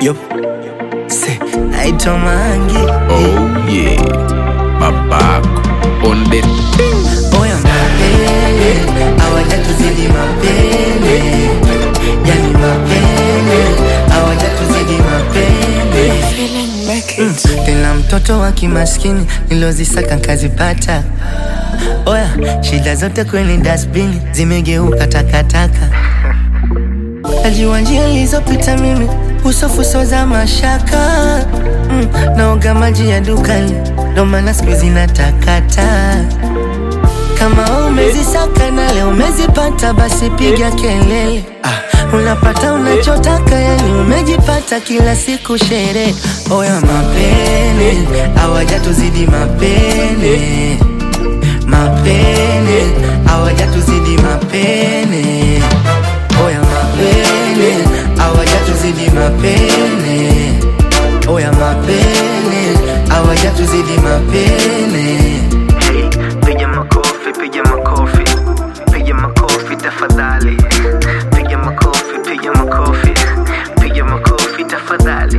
Yup. Se, naitwa Mangi. Oh yeah, babako on the Oya mapele, hawajatuzidi mapele. Yani mapele, hawajatuzidi mapele. Mm, Tena mtoto wa kimaskini nilozisaka nkazipata. Oya, shida zote kwenye dustbin zimegeuka takataka. Najua njia nilizopita mimi, usofuso za mashaka mm, naoga maji ya dukani, ndo maana siku hizi natakata. Kama wewe umezisaka na leo umezipata, basi piga kelele. Ah, unapata unachotaka, yani umejipata, kila siku sherehe. Oya mapene, hawajatuzidi mapene, mapene, hawajatuzidi mapene. Oya mapene, hawajatuzidi mapene. Oya mapene, hawajatuzidi mapene. Hey, piga makofi, piga makofi, piga makofi tafadhali. Piga makofi, piga makofi, piga makofi tafadhali.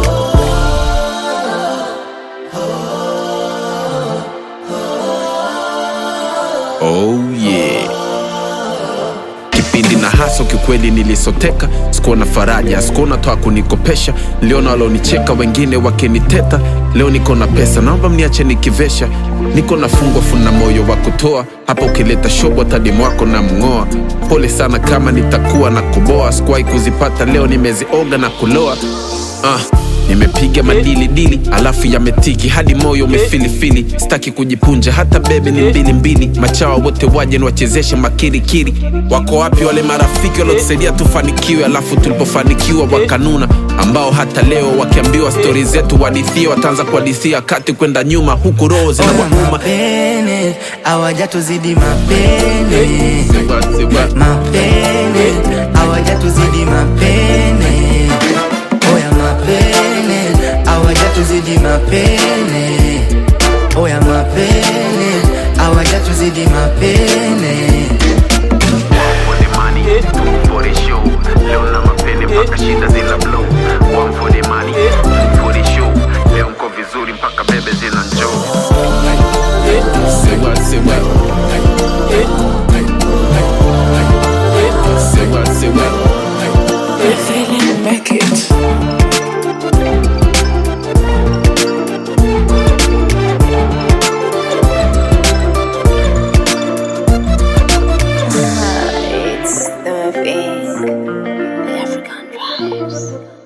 Oh yeah. Kipindi na haso kikweli nilisoteka, sikuona faraja, sikuona toa kunikopesha, niliona walonicheka wengine wakiniteta. Leo niko na pesa, naomba mniache nikivesha, niko na fungwa funa moyo wa kutoa, hapa ukileta shobo tadimu wako na mng'oa. Pole sana kama nitakuwa na kuboa, sikuwahi kuzipata, leo nimezioga na kuloa. Ah, nimepiga madili dili alafu yametiki hadi moyo umefilifili sitaki kujipunja hata bebe ni mbili mbili machawa wote waje niwachezeshe makirikiri wako wapi wale marafiki waliotusaidia tufanikiwe alafu tulipofanikiwa wakanuna ambao hata leo wakiambiwa stori zetu wadithia wataanza kuhadithia kati kwenda nyuma huku roho Oya zinawauma mapene, hawajatuzidi mapene. Mapene, hawajatuzidi mapene. Oya mapene, hawajatuzidi mapene. Oya mapene, hawajatuzidi mapene. One for the money, two for the show. Leo na mapene mpaka shida zina blow. One for the money, two for the show. Leo mko vizuri mpaka bebe zina njoo. Say what, say what. Say what, say what. It's the thing. African vibes.